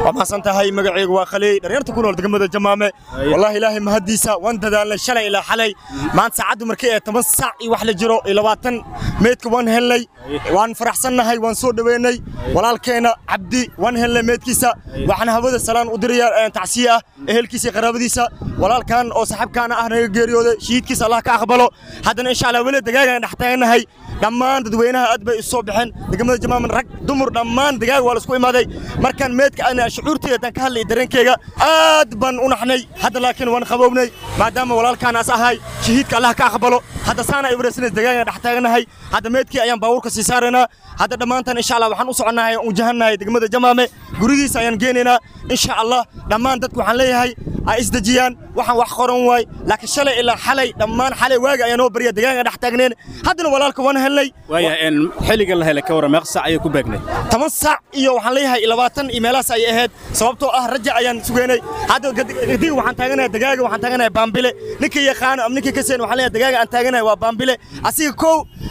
waa mahadsan tahay magacaygu waa khaliy dhalinyarta ku nool degmada jamaame wallahi ilaahay mahadiisa waan dadaalnay shalay ilaa xalay maanta saacaddu markii ee toban saac iyo wax la jiro iyo labaatan meydka waan helnay waan faraxsannahay waan soo dhoweynay walaalkeena cabdi waan helnay meydkiisa waxaan hawada salaan u diraya tacsiye ah ehelkiisa iyo qaraabadiisa walaalkan oo saxabkaana ah naga geeriyooday shahiidkiisa allah ka aqbalo haddana insha allah weli dagaagaan dhex taaganahay dhammaan dadweynaha aad bay isu soo baxeen degmada jamaaman rag dumar dhammaan dagaag waa la isku imaaday markaan meedka ana shucuurteyda tan ka hadlay dareenkeyga aad baan u naxnay hadda laakiin waan qabownay maadaama walaalkaanaas ahay shahiidka allah ka aqbalo hadda saana ibrasinays dagaagaan dhex taaganahay hadda meedkii ayaan baabuurka sii saaraynaa hadda dhammaantan insha allah waxaan u soconnahay u jahannahay degmada jamaame gurigiisa ayaan geenaynaa insha allah dhammaan dadku waxaan leeyahay ay isdejiyaan waxaan wax qoran waay laakiin shalay ilaa xalay dhammaan xalay waaga ayaa noo barya dagaagaan dhex taagneen haddana walaalka waan helnay waayahay xilliga la helay ka warran meeqa saac ayay ku beegnay toban saac iyo waxaan leeyahay labaatan iyo meelahaas ayay ahayd sababtoo ah raja ayaan sugeynay hadda gadiga waxaan taaganahay dagaaga waxaan taaganahay baambile ninka yaqaano ama ninka kaseen waxaan leeyahay dagaaga aan taaganahay waa baambile asiga kow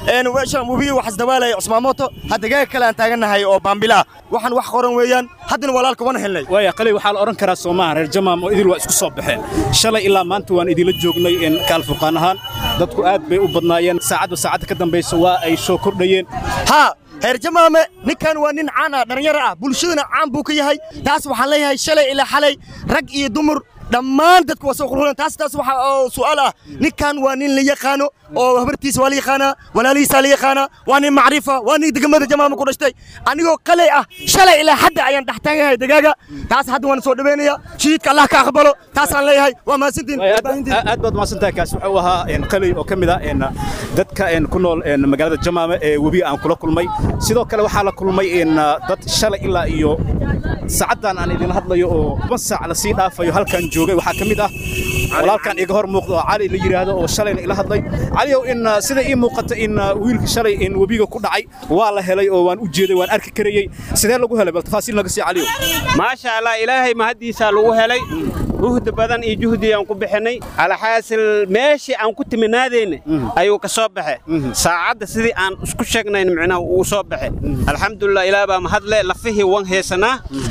webiga wax isdabaalaya cusmaamoto ha dagaaga kale aan taaganahay oo baambile ah waxaan wax qoran weeyaan haddana walaalka waan helnay waaya qalay waxaa la odhan karaa soomaha reer jamaam oo idil waa isku soo baxeen shalay ilaa maanta waan idinla joognay kaalfurqaan ahaan dadku aad bay u badnaayeen saacadba saacadda ka dambaysa waa ay soo kordhayeen haa heer jamaame ninkan waa nin caan ah dhallinyaro ah bulshadana caan buu ka yahay taas waxaan leeyahay shalay ilaa xalay rag iyo dumar dhammaan dadku waa soo qurxulan taas taas waxa oo su'aal ah ninkan waa nin la yaqaano oo habartiisa waa la yaqaanaa walaalihiisa la yaqaanaa waa nin macrifa waa nin degmada jamaama ku dhashtay anigoo qalay ah shalay ilaa hadda ayaan dhex taagahay dagaaga taas hadda waan soo dhaweynaya shahiidka allah ka aqbalo taasaan leeyahay waa mahadsantiin aad baad mahadsantahay kaas wuxuu ahaa qalay oo ka mid ah dadka ku nool magaalada jamaame ee webiga aan kula kulmay sidoo kale waxaa la kulmay dad shalay ilaa iyo saacaddan aan idin hadlayo oo toban saac lasii dhaafayo halkan joogay waxaa ka mid ah walaalkan iga hor muuqda oo cali la yidhaahdo oo shalayna ila hadlay caliyow in sida ii muuqata in wiilka shalay in webiga ku dhacay waa la helay oo waan u jeeday waan arki karayey sidee lagu helay bal tafaasiil naga sii caliyow maasha allah ilaahay mahaddiisaa lagu helay juhdi badan iyo juhdi aan ku bixinay alxaasil meeshii aan ku timinaadayna ayuu ka soo baxe saacadda sidii aan isku sheegnayn micnaha uu soo baxe alxamdulilah ilaah baa mahadle lafihii wan heesanaa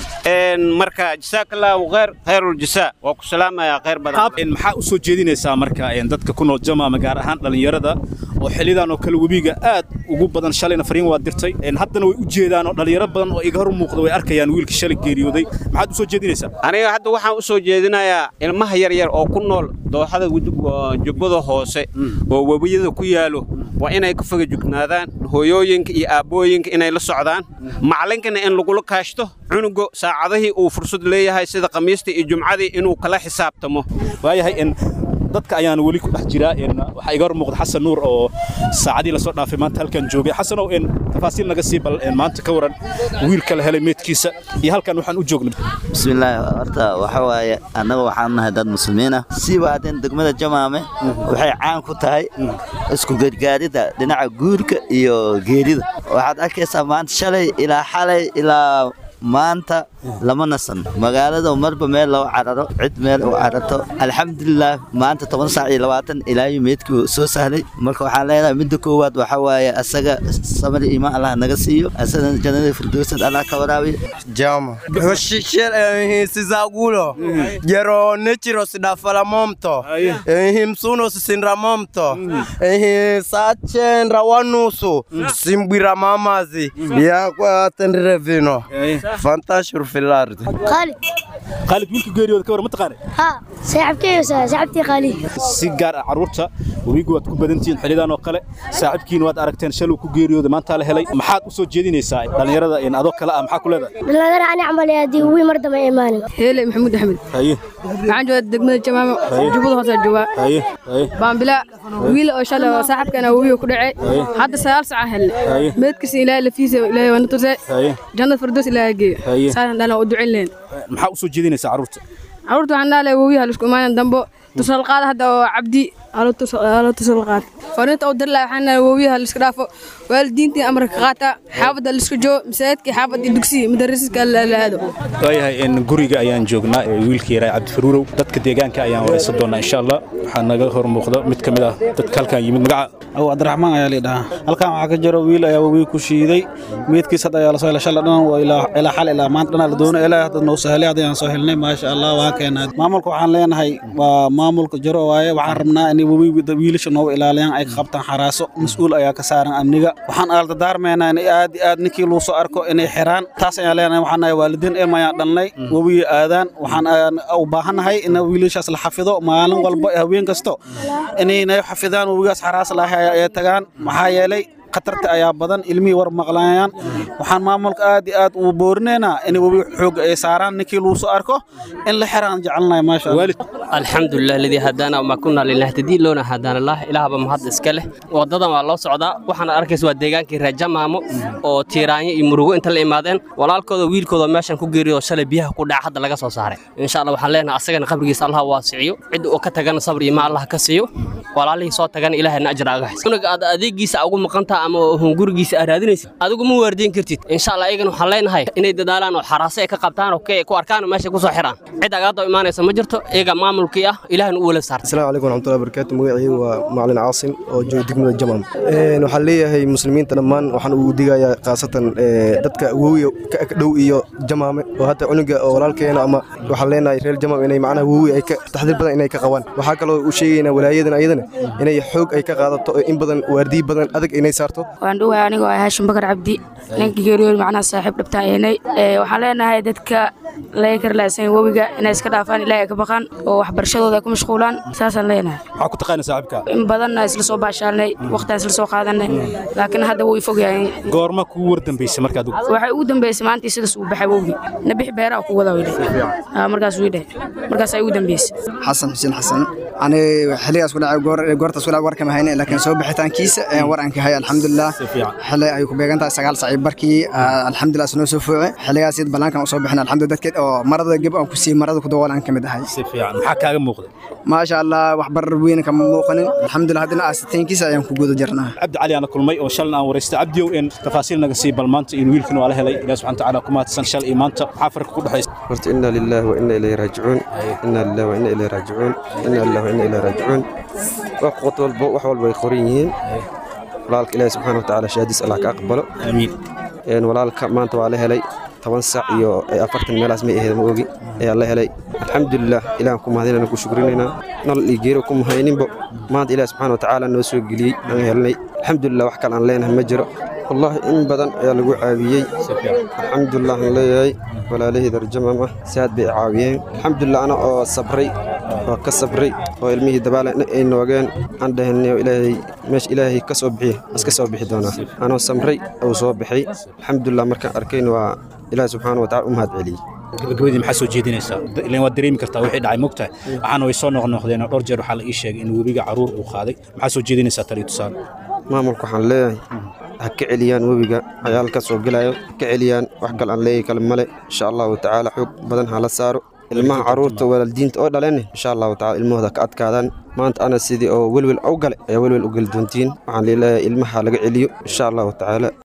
marka jasaakallaahu khayr khayrul jasaa waa ku salaamayaa khayr badan maxaa u soo jeedinaysaa marka dadka ku nool jamaama gaar ahaan dhallinyarada oo xillidan oo kale webiga aad ugu badan shalayna fariin waa dirtay haddana way u jeedaan oo dhallinyaro badan oo iga hor muuqda way arkayaan wiilka shalay geeriyooday maxaad u soo jeedinaysaa aniga hadda waxaan u soo jeedinayaa ilmaha yaryar oo ku nool dooxada jubbada hoose oo webiyada ku yaalo waa inay ka foga jugnaadaan hooyooyinka iyo aabbooyinka inay la socdaan macalinkana in lagula kaashto cunugo saacadihii uu fursad leeyahay sida khamiistii iyo jumcadii inuu kala xisaabtamo waayahay dadka ayaan weli ku dhex jiraa waxaa iga hor muuqda xasan nuur oo saacadii lasoo dhaafay maanta halkan joogay xasanow tafaasiil naga sii bal maanta ka waran wiilka la helay meedkiisa iyo halkan waxaan u joognay bismillaahi horta waxa waaye annaga waxaan nahay dad muslimiin ah siiba haddeen degmada jamaame waxay caan ku tahay isku gargaaridda dhinaca guurka iyo geerida waxaad arkaysaa maanta shalay ilaa xalay ilaa maanta lama nasan magaalada marba meel loo cararo cid meel u cararto alxamdulilah maanta toban saac iyo labaatan ilaayo meedkii soo sahlay marka waxaan leenahay midda koowaad waxa waaye asaga samari imaan allah naga siiyo asagana jannada firdowsad allah ka waraabiyo jama sizagulo jero nechiro sidafala momto himsuno sisinra momto sachenra wanusu simbwira mamazi yakwatendire vino fantashur filard خالد khaalid wiilka geeriyooda ka waran ma taqaanay ها صاحبتي صاحبتي خالد si gaar ah carruurta webigu waad ku badantihiin xillidan oo kale saaxiibkiina waad aragteen shaluu ku geeriyooda maanta la helay maxaad u soo jeedinaysaa dhallinyarada in adoo kale ah maxaa ku leedahay بالله انا اعمل يا دي وي مرضى ما ايماني هيلي محمود احمد haye waxaan joogaa degmada jamaamo jubbada hoose joogaa haye haye baambila wiil oo shalay oo saaxiibkana wiil ku dhacay hadda sagaal saac helnay meedkiisa ilaahay lafiisa ilaahay waa na tusay haye jannada firdaws ilaahay geeyo Haye. saasan dhalan u ducin leen maxaa u soo jeedinaysaa carruurta carruurta waxaan dhahalay wowiyaha laisku imaanan dambo tusaal qaada hadda oo cabdi aalatusa la qaata fariinta u dirla waxaan wowiyaha la iska dhaafo waalidiintii amarka qaata xaafadda la iska joo masaajidka xaafadda dugsiga madarasiska la aado waayahay in guriga ayaan joognaa ee wiilkii yaraa cabdifaruurow dadka deegaanka ayaan waraysan doonaa insha allah waxaa naga hor muuqda mid ka mid ah dadka halkan yimid magaca aw cabdiraxmaan ayaa lidhahaa halkan waxaa ka jiro wiil ayaa wabiga ku shiiday meydkiis hadda ayaa lasoo helay shalay dhan waa ilaa xal ilaa maanta dhan la doonay ilaa hadda noo sahlay hadda ayaan soo helnay maasha allah waa keenaa maamulka waxaan leenahay waa maamulka jiro waaye waxaan rabnaa inay wabiga wiilasha nooga ilaaliyaan ay ka qabtaan xaraaso mas-uul ayaa ka saaran amniga waxaan aaltadaarmeynaa in aad iyo aad ninkii luu soo arko inay xiraan taas ayaan leenahay waxaan nahay waalidiin ilma ayaan dhalnay wabiga aadaan waxaan u baahannahay in wiilashaas la xafido maalin walba haween kasto inay xafidaan wabigaas xaraas lahay ay tagaan maxaa yeelay khatarta ayaa badan ilmihii war maqlayaan waxaan maamulka aad iyo aad u boorinaynaa in webi xoog ay saaraan ninkii lagu soo arko in la xiraan jecelnahay maasha alxamdulilah ladii hadaana ma kunaa linahtadii loona hadaana lah ilaahba mahad iska leh wadadan waa loo socdaa waxaana arkaysa waa deegaankii reer jamaamo oo tiiraanyo iyo murugo inta la imaadeen walaalkooda wiilkooda meeshan ku geeriyo shalay biyaha ku dhaca hadda laga soo saaray insha allah waxaan leenahay asagana qabrigiisa allah waasiciyo cidda uu ka tagana sabri ma allah ka siiyo walaalihii soo tagana ilaahayna ajra aga xis unaga aad adeegiisa ugu maqantaa ama hungurigiisa aad raadinaysid adigu ma waardiin kartid insha allah ayagana waxaan leenahay inay dadaalaan oo xaraase ay ka qabtaan oo ku arkaan oo meesha ku soo xiraan cid agaadoo imaanaysa ma jirto iyaga maamulkii ah ilaahna u wala saartay السلام عليكم ورحمة الله وبركاته مقعي ومعلن عاصم oo jooga degmada jamam waxaan leeyahay muslimiinta dhammaan waxaan ugu digayaa khaasatan dadka wowiga ka ag dhow iyo jamaame oo hadda cunuga oo walaalkeena ama waxaan leenahay reer jamam inay macnaha wowi ay ka taxdiir badan inay ka qabaan waxaa kaloo u sheegaynaa walaayadan ayadana inay xoog ay ka qaadato oo in badan waardiyi badan adag inay saarto waan dhowahay anigoo ah haashim bakar cabdi ninka geeriyood macnaha saaxiib dhabtaan ehnay waxaan leenahay dadka laga karlaaysan wowiga inay iska dhaafaan ilaahay ka baqaan oo waxbarashadooda ay ku mashquulaan saasaan leenahay maxaa ku taqaana saaxiibka in badanna isla soo baashaalnay waqtiaan isla soo qaadanay laakiin hadda wuu ifog yahay goorma kugu war dambaysay markaad waxay ugu dambeysay maalintii sidaas uu baxay wowgi nabix beeraha ku wadaa wili markaas wii dheh markaas ay ugu dambeysay xasan xuseen xasan ani xilligaas ku dhacay goor goortaas ku dhacay warkama hayne laakiin soo bixitaankiisa ayaan war aan ka hay alxamdulilah xilli ay ku beegan tahay sagaal saaciib barkii alxamdulilah isnoo soo fooce xilligaas id ballaankan u soo bixin alxamdulilah dadkeed oo marada geb aan ku siiyey marada ku dabool aan ka mid ahay si fiican maxaa kaaga muuqda maasha allah wax barar weyn kama muuqanin alxamdulilah haddana aasitaankiisa ayaan ku guda jirnaa cabdi cali aana kulmay oo shalna aan waraystay cabdiyow in tafaasiil naga sii bal maanta in wiilkan waa la helay ilaah subxana tacaala ku mahadsan shal iyo maanta maxaa farka ku dhexaysa horta inna lillahi wa inna ilayhi raajicuun inna lillahi wa inna ilayhi raajicuun inna lillahi wa inna ilayhi raajicuun wax qod walba wax walba ay qoran yihiin walaalka ilaahi subxaana wa tacaala shahaadiis allah ka aqbalo aamiin walaalka maanta waa la helay toban sac iyo afartan meelaas may ahayd ma ogi ayaa la helay alxamdulilah ilahan ku mahadinayna ku shukrinaynaa nolol iyo geero ku mahayninbo maanta ilaah subxaana wa tacaala noo soo geliyey aan helnay alxamdulilah wax kale aan leenahay ma jiro wallahi in badan ayaa lagu caawiyey alxamdulilah aan leeyahay walaalahii darjamam ah si aad bay caawiyeen alxamdulilah ana oo sabray oo ka sabray oo ilmihii dabaale ay noogeen aan dhahanay ilaahay meesha ilaahay ka soo bixiy iska soo bixi doonaa anoo samray uu soo baxay alxamdulilah markaan arkayn waa ilaahi subxaana wa tacala u mahad celiyey gabagabadii maxaa soo jeedinaysaa ilan waad dareemi kartaa wixii dhacay mogtahay waxaana way soo noqnoqdeen oo dhowr jeer waxaa la ii sheegay in webiga caruur uu qaaday maxaa soo jeedinaysaa taliyo tusaale maamulka waxaan leeyahay ha ka celiyaan webiga cayaalka soo gelayo ha ka celiyaan wax kale aan leeyahay kale male insha allahu tacaala xoog badan ha la saaro ilmaha caruurta walaaldiinta oo dhaleen insha allahu tacala ilmahooda ka adkaadaan maanta ana sidii oo welwel u gale ayaa welwel u geli doontiin waxaan leeleeyahay ilmaha laga celiyo insha allahu tacaala